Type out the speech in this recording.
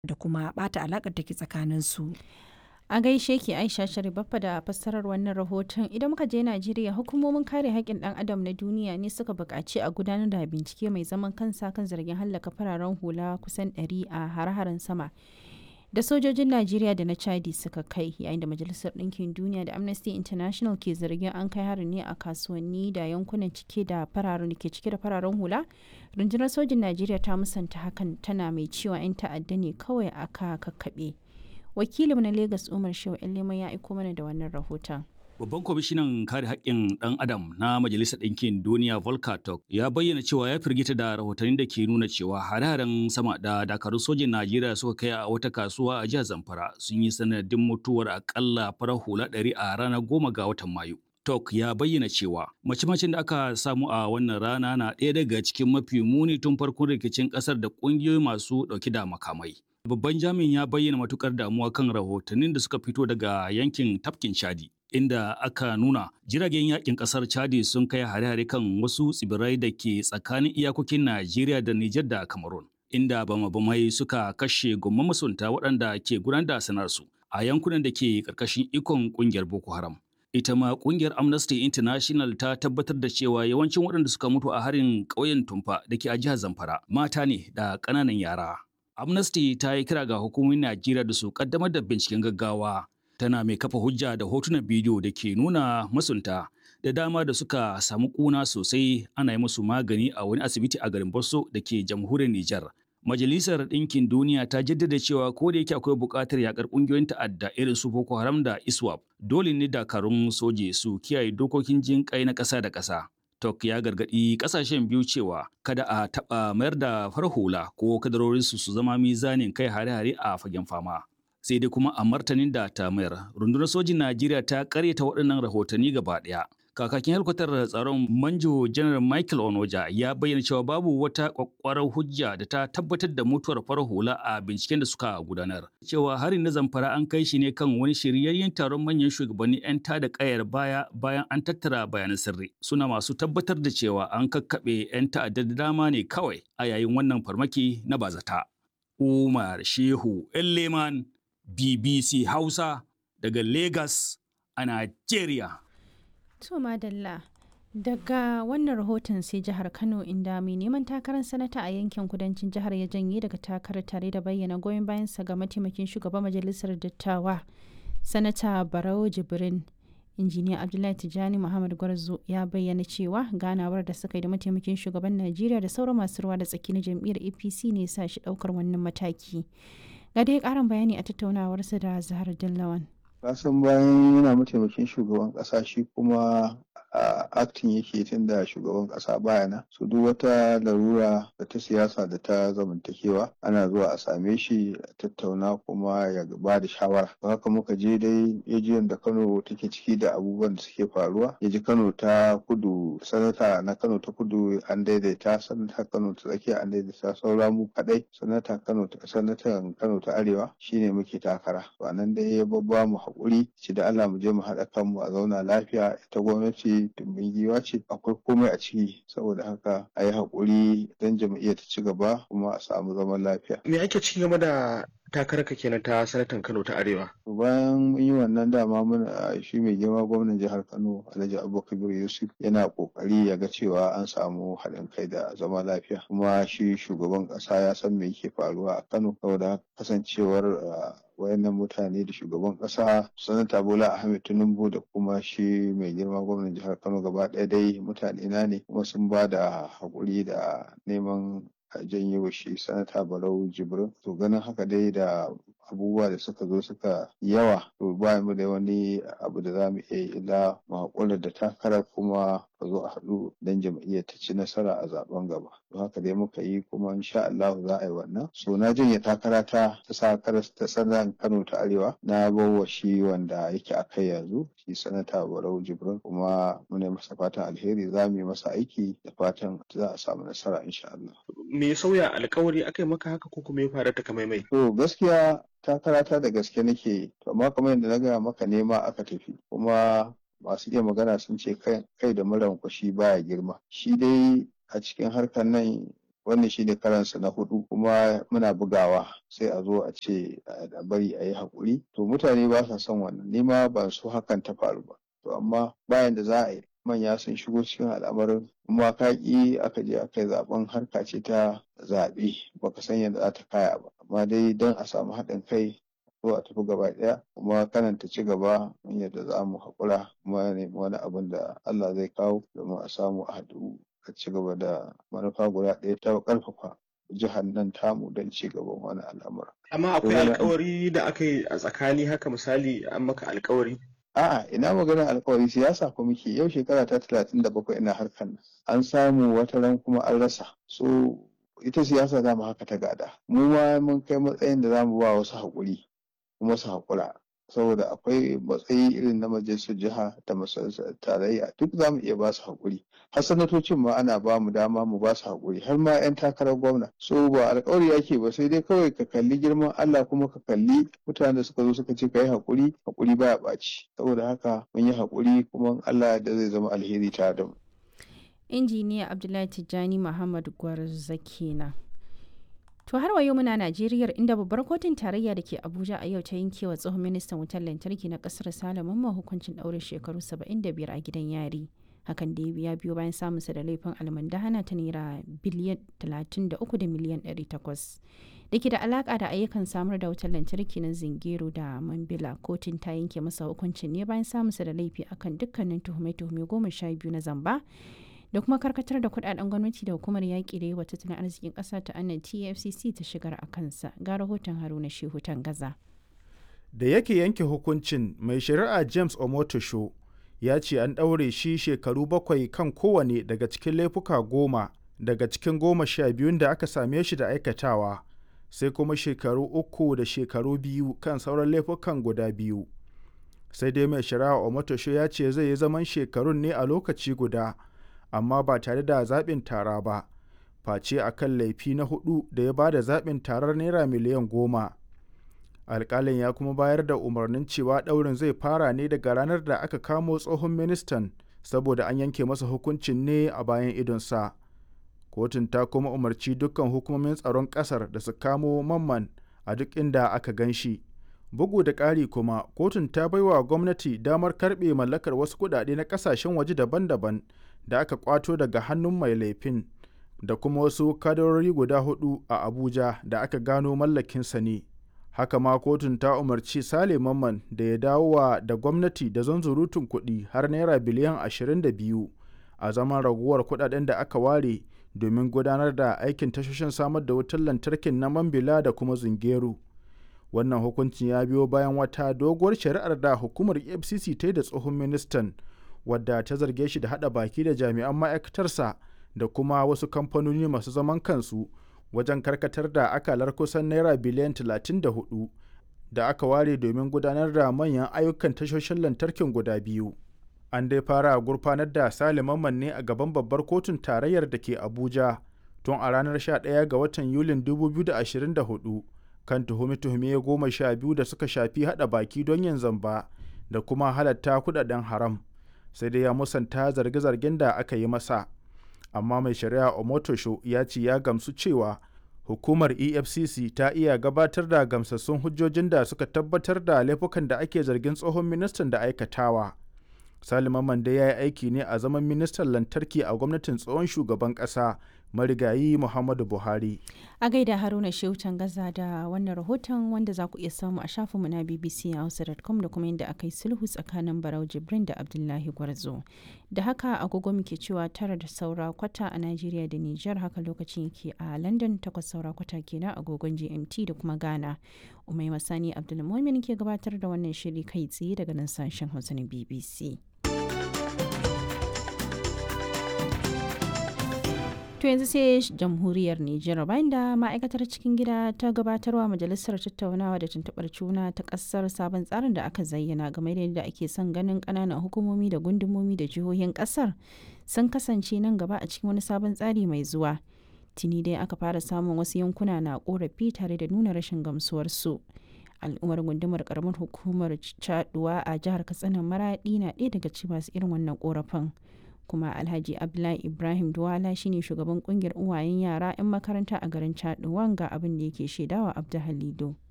da kuma ɓata alaƙar da ke tsakaninsu. A gaishe ki Aisha Sharibaffa da fassarar wannan rahoton idan muka je Najeriya hukumomin kare haƙƙin ɗan adam na duniya ne suka buƙaci a gudanar da bincike mai zaman kansa kan zargin hallaka fararen hula kusan 100 a hare-haren sama da sojojin Najeriya da na Chadi suka kai yayin da Majalisar Ɗinkin Duniya da Amnesty International ke zargin an kai harin ne a kasuwanni da yankunan cike da fararen da ke cike da fararen hula. Rundunar sojin Najeriya ta musanta hakan tana mai cewa 'yan ta'adda ne kawai aka kakkaɓe. Wakilin na Legas Umar Shehu Leman ya aiko mana da wannan rahoton. Babban kwamishinan kare haƙƙin ɗan adam na Majalisar Ɗinkin Duniya Volker Turk ya bayyana cewa ya firgita da rahotannin da ke nuna cewa hare-haren sama da dakarun sojin Najeriya suka kai a wata kasuwa a jihar Zamfara sun yi sanadin mutuwar akalla farar hula ɗari a ranar goma ga watan Mayu. Tok ya bayyana cewa mace-macen da aka samu a wannan rana na ɗaya daga cikin mafi muni tun farkon rikicin ƙasar da ƙungiyoyi masu ɗauki da makamai. Babban jami'in ya bayyana matukar damuwa kan rahotannin da suka fito daga yankin tafkin Chadi. Inda aka nuna jiragen yakin kasar Chadi sun kai hare-hare kan wasu tsibirai da ke tsakanin iyakokin Najeriya da Nijar da Cameroon. Inda bama-bamai suka kashe gomman masunta waɗanda ke gudanar da sanarsu a yankunan da ke ƙarƙashin ikon ƙungiyar Boko Haram. Ita ma ƙungiyar Amnesty International ta tabbatar da cewa yawancin waɗanda suka mutu a harin ƙauyen Tumfa da ke a jihar Zamfara mata ne da ƙananan yara. Amnesty ta yi kira ga hukumomin Najeriya da su kaddamar da binciken gaggawa tana mai kafa hujja da hotunan bidiyo da ke nuna masunta da dama da suka samu kuna sosai ana yi musu magani a wani asibiti a garin Bosso da ke jamhuriyar Nijar. Majalisar Ɗinkin Duniya ta jaddada cewa ko da yake akwai buƙatar yakar ƙungiyoyin ta'adda irin su Boko Haram da ISWAP, dole ne dakarun soje su kiyaye dokokin jin kai na ƙasa da ƙasa. Tok ya gargaɗi ƙasashen biyu cewa kada a taɓa mayar da farhula ko kadarorinsu su zama mizanin kai hare-hare a fagen fama. Sai dai kuma a martanin da ta mayar, rundunar sojin Najeriya ta ƙaryata waɗannan rahotanni gaba ɗaya. Kakakin helikwatar tsaron Manjo Janar Michael Onoja ya bayyana cewa babu wata kwakwarar hujja da ta tabbatar da mutuwar farar hula a binciken da suka gudanar. Cewa harin na zamfara an kai shi ne kan wani shiryayyen taron manyan shugabanni 'yan tada kayar baya bayan an tattara bayanan sirri. Suna masu tabbatar da cewa an kakkaɓe 'yan ta'adda da dama ne kawai a yayin wannan farmaki na bazata. Umar Shehu Leman BBC Hausa daga Lagos a Najeriya. To madalla daga wannan rahoton sai jihar Kano inda mai neman takarar sanata a yankin kudancin jihar ya janye daga takarar tare da bayyana goyon bayansa ga mataimakin shugaban majalisar dattawa sanata Barau Jibrin. injiniya abdullahi tijjani muhammad gwarzo ya bayyana cewa ganawar da suka yi da mataimakin shugaban najeriya da sauran masu ruwa da tsaki na jam'iyyar apc ne sa shi daukar wannan mataki ga dai karin bayani a tattaunawarsa da zahar dillawan kasan bayan yana mataimakin shugaban kasa shi kuma a aktin yake tun da shugaban kasa bayana su duk wata larura da ta siyasa da ta zamantakewa ana zuwa a same shi a tattauna kuma ya ba da shawara haka muka je dai ejiyan da kano take ciki da abubuwan da suke faruwa ya ji kano ta kudu sanata na kano ta kudu an daidaita sanata kano ta tsakiya an daidaita saura mu kadai sanata kano ta sanatan kano ta arewa shine muke takara to nan dai ya babba mu haƙuri ci da Allah mu je mu haɗa kanmu a zauna lafiya ita gwamnati tumbin giwa ce akwai komai a ciki saboda haka a yi haƙuri don jam'iyyar ta ci gaba kuma a samu zaman lafiya. Me ake ci game da takararka kenan ta sanatan Kano ta Arewa. Bayan mun yi wannan dama muna shi mai girma gwamnan jihar Kano Alhaji Abubakar Yusuf yana kokari ya ga cewa an samu haɗin kai da zama lafiya kuma shi shugaban ƙasa ya san me yake faruwa a Kano saboda kasancewar wayannan mutane da shugaban ƙasa sanata Bola Ahmed Tinubu da kuma shi mai girma gwamnan jihar Kano gaba ɗaya dai mutane na ne kuma sun ba da haƙuri da neman janye wa shi sanata barau jibrin to ganin haka dai da abubuwa da suka zo suka yawa to ba mu da wani abu da za mu iya illa mu haƙura da takarar kuma a zo a haɗu don jam'iyyar ta ci nasara a zaben gaba don haka dai muka yi kuma insha Allah za a yi wannan so na janye takara ta ta sakarar ta sanan Kano ta Arewa na bawa shi wanda yake a kai yanzu shi sanata Barau Jibrin kuma muna masa fatan alheri za mu yi masa aiki da fatan za a samu nasara insha Allah me ya sauya alkawari aka yi maka haka ko kuma ya faru ta kamai mai to gaskiya takarata da gaske nake to amma kamar yadda na gaya maka nema aka tafi kuma masu iya magana sun ce kai da muran kwashi baya girma shi dai a cikin harkar nan wannan shine karansa na hudu kuma muna bugawa sai a zo a ce a bari a yi haƙuri to mutane ba sa son wannan ni ma ban so hakan ta faru ba to amma bayan da za a yi manya sun shigo cikin al'amarin kuma ka ƙi aka je aka yi zaben harka ce ta zaɓe baka san yadda za ta kaya ba amma dai don a samu haɗin kai zo a tafi gaba ɗaya kuma kanan ta ci gaba yadda za mu haƙura kuma nemi wani abin da Allah zai kawo domin a samu a haɗu a ci gaba da manufa guda ɗaya ta ƙarfafa jihar nan tamu don ci gaban wani al'amura. Amma akwai alkawari da aka yi a tsakani haka misali an maka alkawari. A'a ina maganar alkawari siyasa ko muke yau shekara ta talatin da bakwai ina harkar nan an samu wata ran kuma an rasa so ita siyasa za mu haka ta gada mu ma mun kai matsayin da za mu ba wasu haƙuri kuma su haƙura saboda akwai matsayi irin na majalisar jiha da majalisar tarayya duk za mu iya ba su haƙuri har sanatocin ma ana ba mu dama mu ba su haƙuri har ma 'yan takarar gwamna so ba alƙawari ake ba sai dai kawai ka kalli girman Allah kuma ka kalli mutanen da suka zo suka ce ka yi haƙuri haƙuri baya ɓaci saboda haka mun yi haƙuri kuma Allah da zai zama alheri tare da mu. injiniya abdullahi tijjani muhammad gwarza kenan To har wa yau muna Najeriya inda babbar kotun tarayya da ke Abuja a yau ta yanke wa tsohon ministan wutar lantarki na kasar Salaman ma hukuncin ɗaurin shekaru 75 a gidan yari. Hakan da ya biyo bayan samunsa da laifin almandahana ta naira biliyan 33 da miliyan 800. Da ke da alaka da ayyukan samar da wutar lantarki na Zingero da Mambila kotun ta yanke masa hukuncin ne bayan samunsa da laifi akan dukkanin tuhume-tuhume goma sha biyu na zamba da kuma karkatar da kudaden gwamnati da hukumar yaƙi da yawa tattalin arzikin ƙasa ta annan tfcc ta shigar a kansa ga rahoton haruna shehu gaza da yake yanke hukuncin mai shari'a james omotosho ya ce an ɗaure shi shekaru bakwai kan kowane daga cikin laifuka goma daga cikin goma sha biyun da aka same shi da aikatawa sai kuma shekaru uku da shekaru biyu kan sauran laifukan guda biyu sai dai mai shari'a omotosho ya ce zai yi zaman shekarun ne a lokaci guda amma ba tare da zaɓin tara ba face a kan laifi na hudu da ya ba da zaɓin tarar naira miliyan goma alƙalin ya kuma bayar da umarnin cewa ɗaurin zai fara ne daga ranar da aka kamo tsohon ministan saboda an yanke masa hukuncin ne a bayan idonsa kotun ta kuma umarci dukkan hukumomin tsaron ƙasar da su kamo mamman a duk inda aka gan shi bugu da ƙari kuma kotun ta baiwa gwamnati damar karɓe mallakar wasu kuɗaɗe na ƙasashen waje daban-daban da aka kwato daga hannun mai laifin da kuma wasu kadarori guda hudu a abuja da aka gano mallakinsa ne haka ma kotun ta umarci sale mamman da ya dawowa da gwamnati da zanzurutun kuɗi har naira biliyan 22 a zaman raguwar kuɗaɗen da aka ware domin gudanar da aikin tashoshin samar da wutar lantarkin na mambila da kuma zungeru wannan hukuncin ya biyo bayan wata doguwar shari'ar da hukumar efcc ta yi da tsohon ministan wadda ta zarge shi da hada baki da jami'an ma'aikatarsa da kuma wasu kamfanoni masu zaman kansu wajen karkatar da akalar kusan naira biliyan 34 da aka ware domin gudanar da manyan ayyukan tashoshin lantarkin guda biyu an dai fara gurfanar da saliman ne a gaban babbar kotun tarayyar da ke abuja tun a ranar 11 ga watan yulin 2024 kan tuhume-tuhume goma sha biyu da suka shafi hada baki don yin zamba da kuma halatta kudaden haram sai dai ya musanta zarge-zargen da aka yi masa amma mai shari'a omotosho ya ce ya gamsu cewa hukumar efcc ta iya gabatar da gamsassun hujjojin da suka tabbatar da laifukan da ake zargin tsohon ministan da aikatawa salima mande ya yi aiki ne a zaman ministan lantarki a gwamnatin tsohon shugaban ƙasa marigayi muhammadu buhari a gaida haruna shehu gaza da wannan rahoton wanda za ku iya samu a shafinmu na bbc hausa.com da kuma yadda aka yi sulhu tsakanin barau jibrin da abdullahi gwarzo da haka agogo muke cewa tara da saura kwata a najeriya da niger haka lokacin yake a london takwas saura kwata kenan agogon gmt da kuma ghana umai masani abdulmumin ke gabatar da wannan shiri kai tsaye daga nan sashen hausa na bbc To yanzu sai jamhuriyar Nijar bayan da ma'aikatar cikin gida ta gabatarwa majalisar tattaunawa da tuntuɓar juna ta ƙasar sabon tsarin da aka zayyana game da yadda ake son ganin ƙananan hukumomi da gundumomi da jihohin ƙasar sun kasance nan gaba a cikin wani sabon tsari mai zuwa. Tuni dai aka fara samun wasu yankuna na ƙorafi tare da nuna rashin gamsuwarsu. al'ummar gundumar karamar hukumar caduwa a jihar katsina maraɗi na ɗaya daga cikin masu irin wannan ƙorafin kuma alhaji abdullahi ibrahim duwala shine shugaban kungiyar uwayen yara 'yan makaranta a garin chad ga abin da yake shaidawa abdu halido